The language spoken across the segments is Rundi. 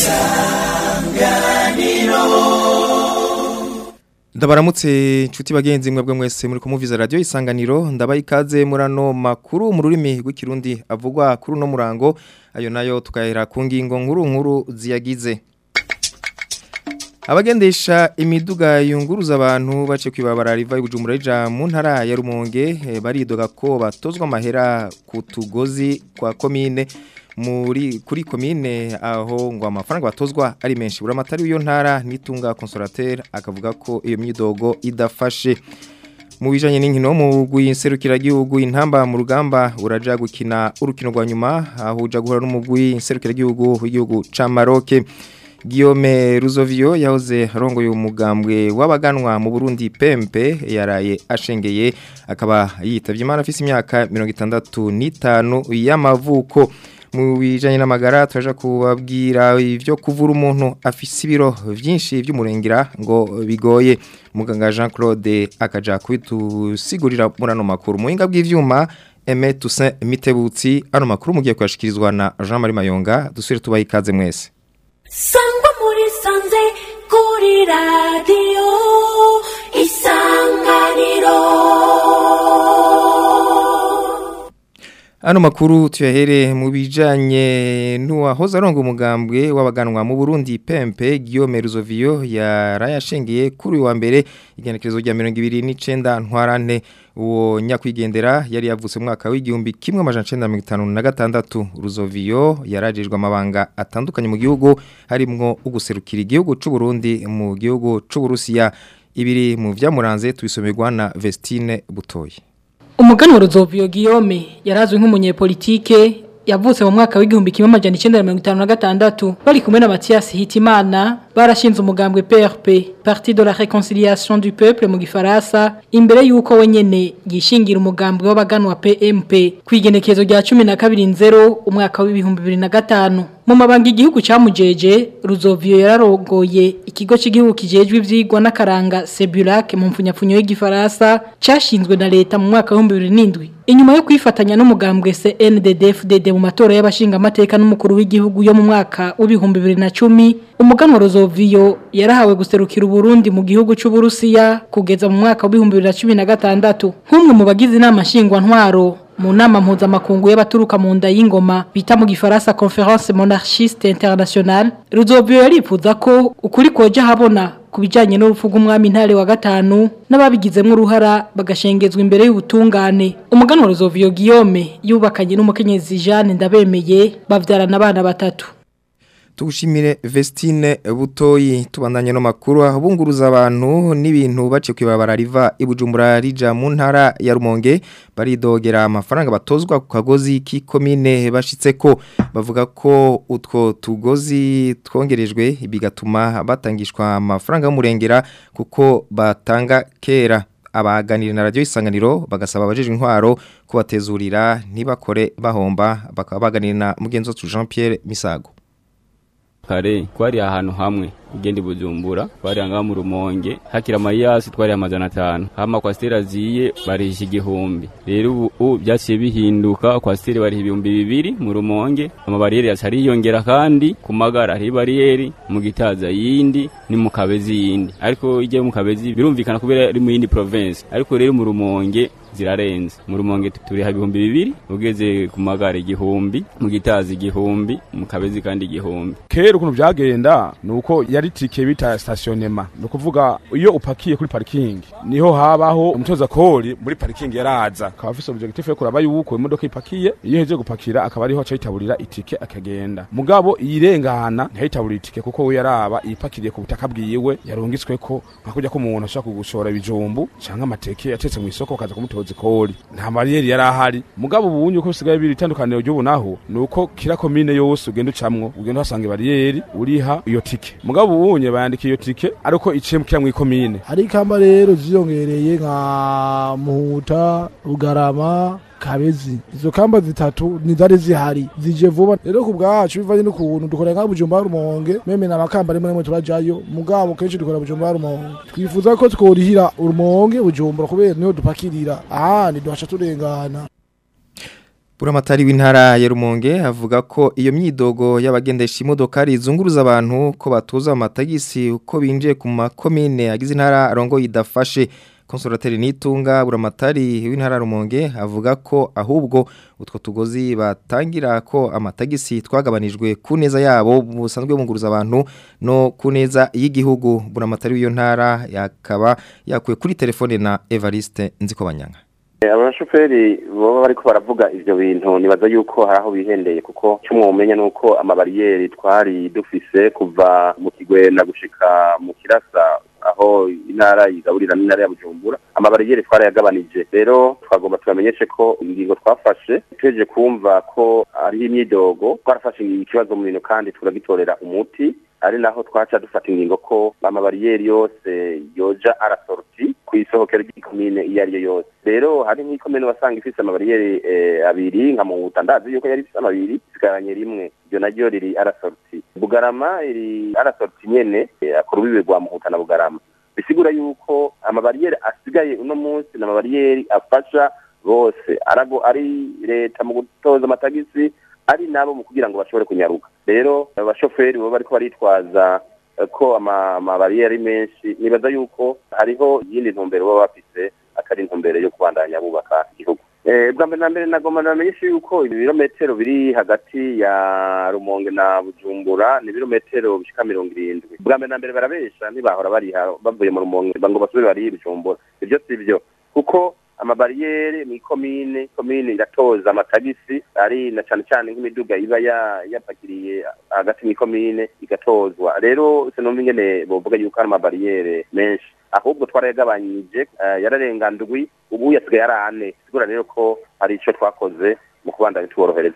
Ndabaramutse nshuti bagenzi mwebwe mwese muri kumuviza radio isanganiro ndabaye ikaze murano makuru mu rurimi rw'ikirundi avugwa kuri no murango ayo nayo tukahera ku ngingo nkuru nkuru ziyagize Abagendesha imiduga yunguruza abantu bace kwibabara riva ibujumbura rija mu ntara ya Rumonge eh, baridoga ko batozwa amahera ku tugozi kwa komine muri kuri komine aho ngo amafaranga batozwa ari menshi buramatari w'iyo ntara nitunga consolateur akavuga ko iyo myidogo idafashe mu bijanye n'inkino mu gwinserukira gihugu intamba mu rugamba uraja gukina urukino rwa nyuma aho uja guhura n'umugwi inserukira gihugu w'igihugu ca Maroc Guillaume Ruzovio yahoze arongoye umugambwe w'abaganwa mu Burundi Pempe yaraye ashengeye akaba yitavye imana afise imyaka 65 y'amavuko mu bijanye n'amagara turaja kubabwira ivyo kuvura umuntu afise ibiro vyinshi vy'umurengera ngo bigoye muganga Jean Claude akaja kubitusigurira murano makuru muhinga bw'ivyuma Aime Toussaint Mitebutsi ano makuru mugiye kwashikirizwa na Jean Marie Mayonga dusubire tubaye ikaze mwese sangwa muri sanze kuri radiyo isanganiro Ano makuru tuyahere mu bijanye n'uwahoze aronga umugambwe w'abaganwa mu Burundi Pempe Guillaume Ruzovio yarayashengeye kuri wa mbere igenekerezo rya 2029 ntwarante uwo nyakwigendera yari yavutse mu mwaka w'igihumbi kimwe amajana 1956 Ruzovio yarajejwe amabanga atandukanye mu gihugu harimwo uguserukira igihugu c'u Burundi mu gihugu c'u Burusiya ibiri mu vyamuranze tubisomerwa na Vestine Butoyi Umugani wa Rozovio Guillaume yarazwe nk'umunyepolitike yavutse mu mwaka w'igihumbi kimwe amajana 1956 bari kumwe na Mathias Hitimana barashinze umugambwe PRP Parti de la Réconciliation du Peuple mu gifaransa imbere yuko wenyene yishingira umugambwe w'abaganwa PMP kwigenekezo rya 12 umwaka w'ibihumbi 2005 mu mabanga igihugu cyamujeje Ruzovio yararongoye ikigo cy'igihugu kijejwe ivyigwa n'akaranga Sebulac mu mfunyapfunyo y'igifaransa cyashinzwe na leta mu mwaka wa 2007 inyuma yo kwifatanya n'umugambwe CNDD-FDD mu matora y'abashinga amateka n'umukuru w'igihugu yo mu mwaka w'ibihumbi 2010 umuganwa Rozovio yarahawe guserukira Burundi mu gihugu cy'u Burusiya kugeza mu mwaka wa 2016 nk'umwe mu bagize inama nshingwa ntwaro mu nama mpuzamakungu y'abaturuka mu nda y'ingoma bita mu gifaransa conference monarchiste internationale Ruzovio yarifuza ko ukuri koja habona kubijanye n'urupfu rw'umwami ntare wa gatanu n'ababigizemo uruhara bagashengezwa imbere y'ubutungane umuganwa Ruzovio Guillaume yubakanye n'umukenyezi Jeanne ndabemeye bavyarana abana batatu Tugushimire Vestine Butoyi tubandanye no makuru abunguruza abantu n'ibintu bace kwibabara riva ibujumbura rija mu ntara ya Rumonge baridogera amafaranga batozwa ku kagozi k'ikomine bashitseko bavuga ko utwo tugozi twongerejwe bigatuma batangishwa amafaranga y'umurengera kuko batanga kera abaganira na radio isanganiro bagasaba abajejwe intwaro kubatezurira ntibakore bahomba bakaba baganira na mugenzi wacu Jean Pierre Misago kare twari ahantu hamwe ugenda ibujumbura twari ngaha mu rumonge hakira amayasi twari amajana atanu hama kwasiteri aziye barisha igihumbi rero ubu byaciye bihinduka kwasiteri bariha ibihumbi bibiri mu rumonge amabariyeri yaca ariyongera kandi ku magara hari bariyeri mu gitaza yindi ni mu kabezi yindi ariko ijya mu kabezi birumvikana kubera ari mu yindi province ariko rero mu rumonge zirarenze mu rumonge turiha ibihumbi bibiri ugeze ku magara igihumbi mu gitaza igihumbi mu kabezi kandi igihumbi kera ukuntu byagenda ni uko yari tike bita stationema ni ukuvuga iyo upakiye kuri parikingi niho habaho umutoza kori muri parikingi yaraza akaba afise objectif yo kuraba yuko imodoka ipakiye iyo heje gupakira akaba ariho aca yitaburira itike akagenda mugabo iyirengana ntayitaburira itike kuko we yaraba iyipakiriye ku butaka bwiwe yarungitsweko nka kurya ko umuntu ashaka kugushora ibijumbu canke amateke yatetse mu isoko akaza kumutoza ikori nta bariyeri yari ahari mugabo ubunye uko bisigaye biri itandukaniro ry'ubu naho ni uko kira komine yose ugenda ucamwo ugenda uhasanga bariyeri uriha iyo tike mugabo ubunye bayandika iyo tike ariko iciye mu kira mw'ikomine hari ikamba rero ziyongereye nka muhuta rugarama kabezi izo kamba zitatu nizari zihari zije vuba rero ku bwacu bivanye n'ukuntu dukora nka bujumba rumonge meme na makamba rimwe rimwe turajayo mugabo kenshi dukora bujumba rumonge twifuza ko tworihira urumonge bujumbura kubera niho dupakirira ahandi duhasha turengana Buramatari w'intara ya Rumonge avuga ko iyo myidogo y'abagendesha imodoka rizunguruza abantu ko batuza amatagisi uko binjiye ku makomine agize intara arongo idafashe konsorateri nitunga buramatari w'intara Rumonge avuga ko ahubwo utwo tugozi batangira ko amatagisi twagabanijwe ku neza yabo busanzwe bunguruza abantu no ku neza y'igihugu buramatari w'iyo ntara yakaba yakuye kuri telefone na Evariste Nzikobanyanga abashoferi baba bariko baravuga ivyo bintu nibaza yuko hari aho bihendeye kuko cyo umenya nuko amabariyeri twari dufise kuva mu kigwena gushika mu kirasa aho intara yigaburira n'intara ya Bujumbura amabariyeri twarayagabanije rero twagomba tubamenyeshe ko ingingo twafashe tweje kumva ko ari imyidogo twarafashe ikibazo mu bintu kandi turagitorera umuti ari naho twaca dufata ingingo ko amabariyeri yose yoja arasorti ku isohokero ry'ikomine iyo ari yo yose rero hari nk'ikomine wasanga ifise amabariyeri eh, abiri nka muhuta ndazi yuko yari ifise amabiri isigaranye rimwe iryo naryo riri arasorti bugarama iri arasorti nyene eh, ku rubibe rwa muhuta na bugarama bisigura yuko amabariyeri asigaye uno munsi ni amabariyeri afasha bose arago ari leta mu gutoza amatagisi ari nabo mu kugira ngo bashobore kunyaruka rero abashoferi baba bariko baritwaza eh, ko ama- amabariyeri ari menshi nibaza yuko hariho iyindi ntumbero baba bafise atari intumbero yo kubandanya bubaka igihugu Eh, bwa mbere na mbere nagomba namenyeshe yuko ibirometero biri hagati ya rumonge na bujumbura ni ibirometero bishika mirongo irindwi bwa mbere na mbere barabesha ntibahora bariha bavuye mu rumonge ngo basubire barihe bujumbura ivyo si vyo kuko amabariyeri mu ikomine komine iratoza amatagisi ari na cane cane nk'imiduga iba ya- yapakiriye hagati mu ikomine igatozwa rero sinumva ingene bovuga yuko ari amabariyeri menshi ahubwo twarayagabanyije eh, yararenga ndwi ubu yasigaye ari ane sigura rero ko hari ico twakoze mu kubandanya tuborohereza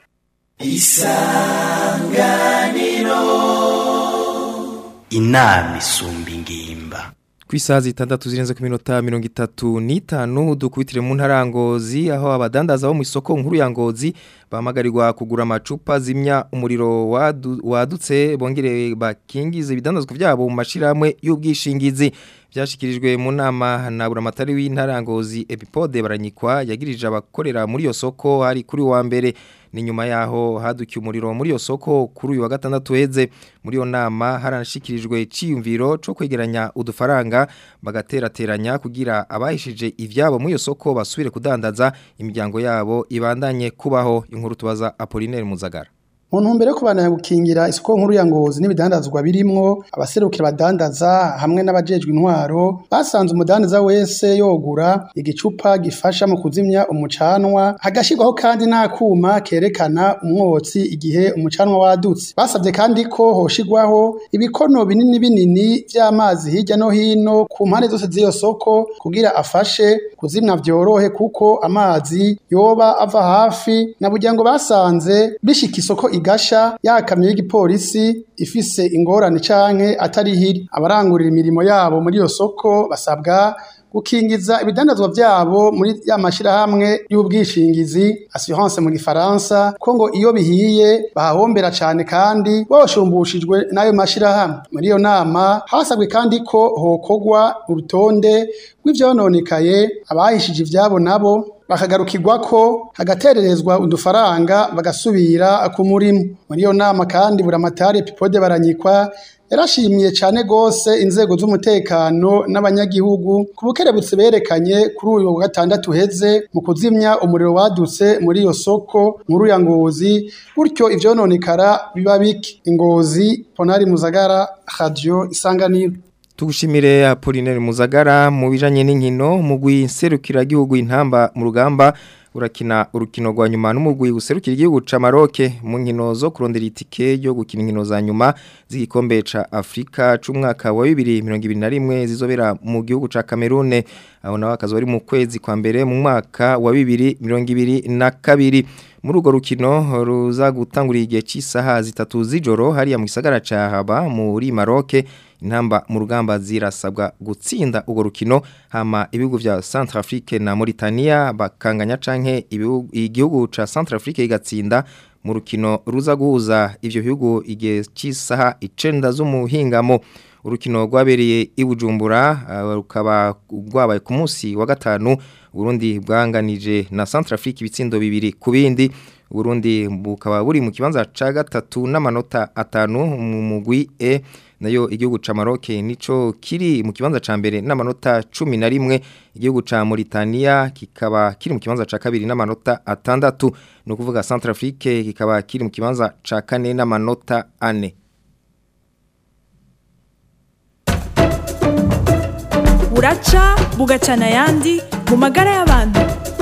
inama isumba ingimba Ku isaha zitandatu zirenze ku minota mirongo itatu n'itanu dukubitire mu ntarangozi aho abadandaza bo mu isoko nkuru ya ngozi bahamagarirwa kugura amacupa zimya umuriro wadu- wadutse bongere bakingize ibidandazwa byabo mu mashiramwe y'ubwishingizi byashikirijwe mu nama na buramatari w'intarangozi epipode baranyikwa yagirije abakorera muri iyo soko hari kuri wa mbere ni nyuma yaho hadukiye umuriro muri iyo soko kuri uyu wa gatandatu heze muri iyo nama haranashikirijwe ciyumviro cyo kwegeranya udufaranga bagaterateranya kugira abahishije ivyabo muri iyo soko basubire kudandaza imiryango yabo ibandanye kubaho inkuru tubaza Apollinaire Muzagara mu ntumbero yo kubandanya gukingira isoko nkuru ya ngozi n'ibidandazwa birimwo abaserukira badandaza hamwe n'abajejwe intwaro basanze umudandaza wese yogura igicupa gifasha mu kuzimya umucanwa hagashyirwaho kandi n'akuma kerekana umwotsi igihe umucanwa wadutse basabye kandi ko hoshigwaho ibikono binini binini by'amazi hirya no hino ku mpande zose z'iyo soko kugira afashe kuzimya vyorohe kuko amazi yoba ava hafi na burya ngo basanze bishika isoko igasha yakamyo y'igipolisi ifise ingorane canke atari hiri abarangurira imirimo yabo muri iyo soko basabwa gukingiza ibidandazwa vyabo muri ya mashirahamwe y'ubwishingizi assurance mu gifaransa ko ngo iyo bihiye bahahombera cane kandi boshumbushijwe n'ayo mashirahamwe muri iyo nama hasabwe kandi ko hokogwa urutonde rw'ivyononekaye abahishije ivyabo nabo bakagarukirwa ko hagatererezwa udufaranga bagasubira ku murimo muri iyo nama kandi buramatari epipode baranyikwa yarashimiye cyane gose inzego z'umutekano n'abanyagihugu ku bukerebutse berekanye kuri uyu wa gatandatu heze mu kuzimya umuriro wadutse muri iyo soko nkuru ya ngozi gutyo ivyononekara biba bike ingozi ponari muzagara radio isanganiro Tugushimire Apollinaire Muzagara mu bijanye n'inkino mugwi serukira gihugu intamba mu rugamba urakina urukino rwa nyuma n'umugwi userukira igihugu ca Maroc mu nkino zo kurondera itike yo gukina inkino za nyuma z'igikombe ca Afrika c'umwaka wa 2021 zizobera mu gihugu ca Cameroon aho nawe akazo ari mu kwezi kwa mbere mu mwaka wa 2022 muri urwo rukino ruza gutangurira igihe cy'isaha zitatu z'ijoro hariya mu gisagara ca Haba muri Maroc intamba mu rugamba zirasabwa gutsinda urwo rukino hama ibihugu vya Centrafrique na Mauritania bakanganya canke ibihugu- igihugu ca Centrafrique igatsinda mu rukino ruza guhuza ivyo bihugu igihe cy'isaha icenda z'umuhingamo urukino rwabereye i Bujumbura uh, rukaba rwabaye ku munsi wa gatanu Burundi bwanganije na Centrafrique ibitsindo bibiri ku bindi Burundi bukaba buri mu kibanza ca gatatu n'amanota atanu mu mugwi E nayo igihugu ca Maroc nico kiri mu kibanza ca mbere n'amanota 11 igihugu ca Mauritania kikaba kiri mu kibanza ca kabiri n'amanota atandatu no kuvuga Centrafrique kikaba kiri mu kibanza ca kane n'amanota ane buraca bugacana ayandi mu magara y'abantu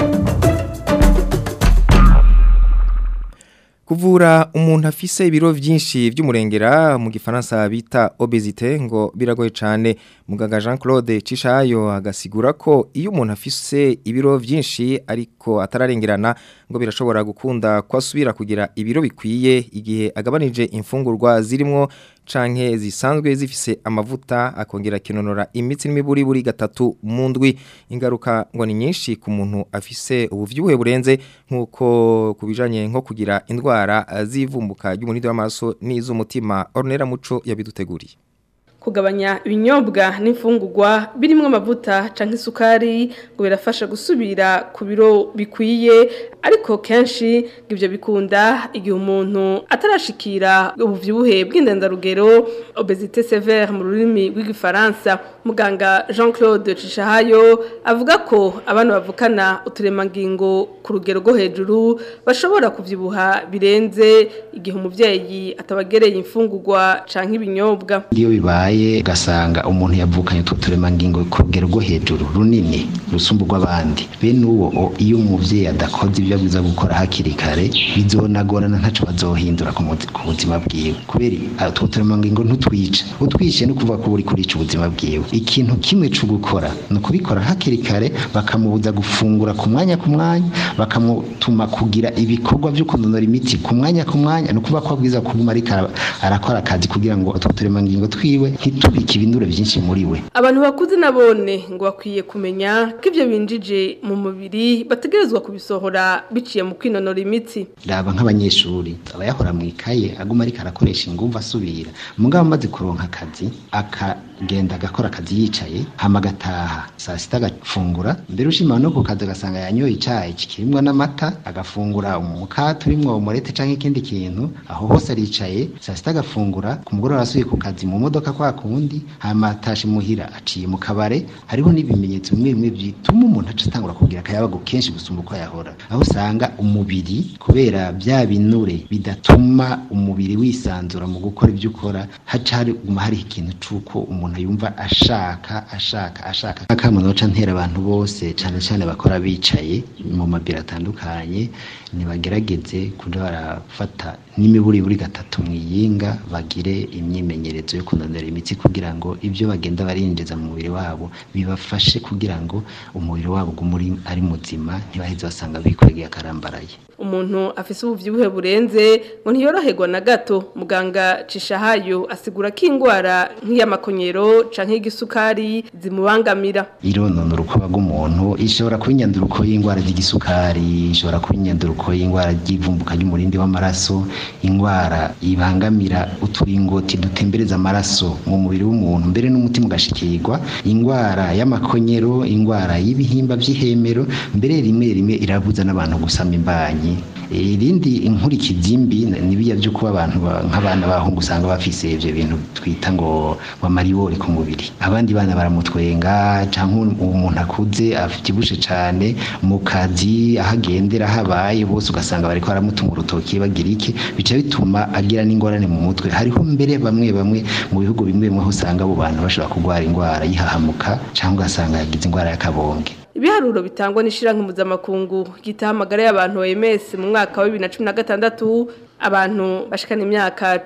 Kuvura umuntu afise ibiro vyinshi vy'umurengera mu gifaransa bita obesite ngo biragoye cyane muganga Jean Claude Cishayo agasigura ko iyo umuntu afise ibiro vyinshi ariko atararengerana ngo birashobora gukunda kwasubira kugira ibiro bikwiye igihe agabanije imfungurwa zirimo canke zisanzwe zifise amavuta akongera kinonora imitsi n'imiburi buri gatatu mu ndwi ingaruka ngo ni nyinshi ku muntu afise ubuvyibuhe burenze nkuko kubijanye nko kugira indwara zivumbuka ry'umunidi w'amaraso n'iz'umutima Ornera Muco yabiduteguriye kugabanya ibinyobwa n'imfungurwa birimo amavuta canke isukari ngo birafasha gusubira ku biro bikwiye ariko kenshi ibyo bikunda igihe umuntu atarashikira ubuvyibuhe bw'indendarugero obesite sévère mu rurimi rw'igifaransa muganga Jean Claude Cishahayo avuga ko abana bavukana uturemangingo ku rugero rwo hejuru bashobora kuvyibuha birenze igihe umuvyeyi atabagereye imfungurwa canke ibinyobwa iyo bibaye ugasanga umuntu yavukanye utwo turemangingo ku rugero rwo hejuru runini rusumba rw'abandi bene uwo iyo umuvyeyi adakoze ibyo abwiza gukora hakiri kare bizonagorana ntaco bazohindura ku buzima bwiwe kubera utwo turemangingo ntutwica utwishe no kuvuga ko uri kurica ubuzima bwiwe ikintu kimwe co gukora ni ukubikora hakiri kare bakamubuza gufungura ku mwanya ku mwanya bakamutuma kugira ibikorwa vyo kunonora imiti ku mwanya ku mwanya ni ukuvuga ko abwiza kuguma ariko arakora akazi kugira ngo utwo turemangingo twiwe ntitubike ibinure byinshi muri we abantu bakuze nabone ngo bakwiye kumenya ko ibyo binjije mu mubiri bategerezwa kubisohora biciye mu kwinonora imitsi raba nk'abanyeshuri aba yahora mu ikaye aguma ariko arakoresha ingufu asubira mugabo amaze kuronka akazi akagenda agakora akazi yicaye hama agataha saa sita agafungura mbere ushima no ku kazi agasanga yanyoye icyayi kirimwo n'amata agafungura umukate urimwo umurete cyangwa ikindi kintu aho hose aricaye saa sita agafungura ku mugoroba asubiye ku kazi mu modoka kwa kundi hama atashe muhira aciye mu kabare hariho n'ibimenyetso bimwe bimwe bituma umuntu aca atangura kugira akayabago kenshi gusumba uko yahora aho usanga umubiri kubera bya binure bidatuma umubiri wisanzura mu gukora ibyo ukora haca hariguma hariho ikintu c'uko umuntu yumva ashaka ashaka ashaka akamunoca ntera abantu bose cyane cyane bakora bicaye mu mabiro atandukanye nibagerageze kuja barafata n'imiburi buri gatatu mwiyinga bagire imyimenyerezo yo kunonera imitsi kugira ngo ibyo bagenda barinjiza mu mubiri wabo bibafashe kugira ngo umubiri wabo ugumuri ari muzima ntibaheze basanga bikwegeye akarambaraye umuntu afise ubuvyibuhe burenze ngo ntiyoroherwa na gato muganga Cishahayo asigura ko ingwara nk'iy'amakonyero canke y'igisukari zimubangamira ironona urukoba rw'umuntu ishobora kuba inyanduruko y'indwara z'igisukari ishobora kuba inyanduruko y'indwara ry'ivumbuka ry'umurindi w'amaraso indwara ibangamira uturingoti dutembereza amaraso mu mubiri w'umuntu mbere n'umutima ugashikirwa indwara y'amakonyero indwara y'ibihimba by'ihemero mbere rimwe rimwe irabuza n'abantu gusama imbanyi irindi inkurikizi mbi nibiya byo kuba abantu nk'abana bahungu usanga bafise ivyo bintu twita ngo bamaribore ku mubiri abandi bana baramutwenga canke umuntu akuze avyibushe cane mu kazi ahagendera habaye bose ugasanga bariko baramutunga urutoki bagira iki bica bituma agira n'ingorane mu mutwe hariho mbere bamwe bamwe mu bihugu bimwe bimwe usanga abo bantu bashobora kurwara indwara yihahamuka canke ugasanga yagize indwara y'akabonge ibiharuro bitangwa n'ishiranke mpuzamakungu gitahamagara y'abantu OMS mu mwaka wa 2016 abantu bashikana imyaka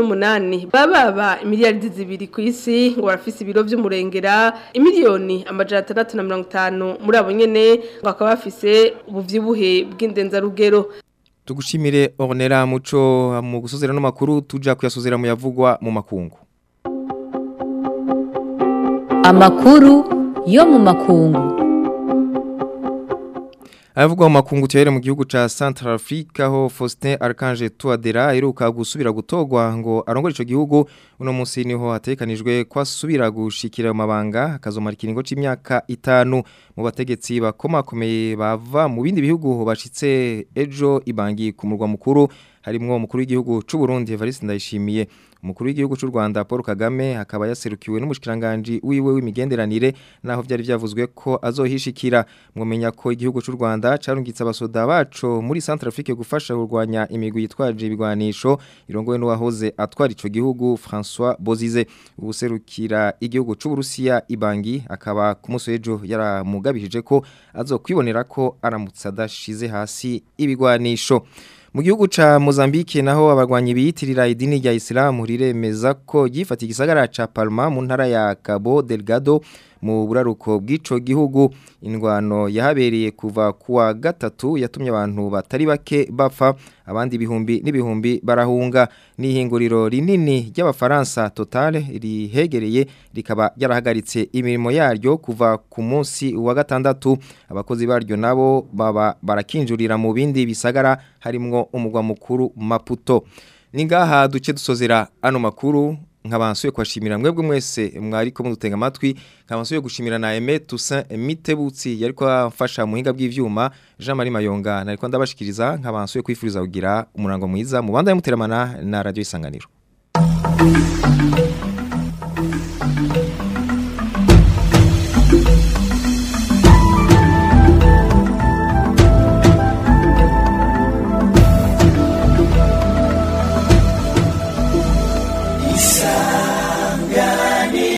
18 bababa imiliyaridi zibiri ku isi ngo barafise ibiro vy'umurengera imiliyoni amajana 650 muri abo nyene ngo akaba bafise ubuvyibuhe bw'indenzarugero Tugushimire Ornera Muco mu gusozera no makuru tuja kuyasozera mu yavugwa mu makungu Amakuru yo mu makungu Avugwa mu makungu tuyere mu gihugu ca Central Africa ho Faustin Archange Touadera aheruka gusubira gutogwa ngo arongore ico gihugu uno munsi niho hatekanijwe ko asubira gushikira mu mabanga akazomara ikiringo c'imyaka itanu mu bategetsi bakomakomeye bava mu bindi bihugu bashitse ejo ibangi ku murwa mukuru harimwo umukuru w'igihugu c'u Burundi Evariste Ndayishimiye umukuru w'igihugu c'u Rwanda Paul Kagame akaba yaserukiwe n'umushikiranganje wiwe w'imigenderanire naho vyari vyavuzwe ko azohishikira mwomenya ko igihugu c'u Rwanda carungitse abasoda baco muri Centrafrique gufasha kurwanya imigwi yitwaje ibigwanisho irongowe n'uwahoze atwara ico gihugu François Bozize ubuserukira igihugu c'u Burusiya Ibangi akaba ku munsi w'ejo yaramugabishije ko azokwibonera ko aramutse adashize hasi ibigwanisho mu gihugu ca Mozambique naho abagwanyi biyitirira idini rya Islam riremeza ko gifata igisagara ca Palma mu ntara ya Cabo Delgado mu buraruko bw'ico gihugu indwano yahabereye kuva kuwa gatatu yatumye abantu batari bake bapfa abandi bihumbi n'ibihumbi barahunga n'ihinguriro rinini ry'abafaransa Total rihegereye rikaba yarahagaritse imirimo yaryo kuva ku munsi wa gatandatu abakozi baryo nabo baba barakinjurira mu bindi bisagara harimwo umugwa mukuru Maputo ningaha duce dusozera ano makuru nkabansuye kwashimira mwebwe mwese mwariko mudutenga amatwi nkabansuye gushimira na Aime Toussaint Mitebutsi yariko afasha muhinga bw'ivyuma Jean Marie Mayonga nariko ndabashikiriza nkabansuye kwifuriza kugira umurango mwiza mu banda y'umuteramana na radio isanganiro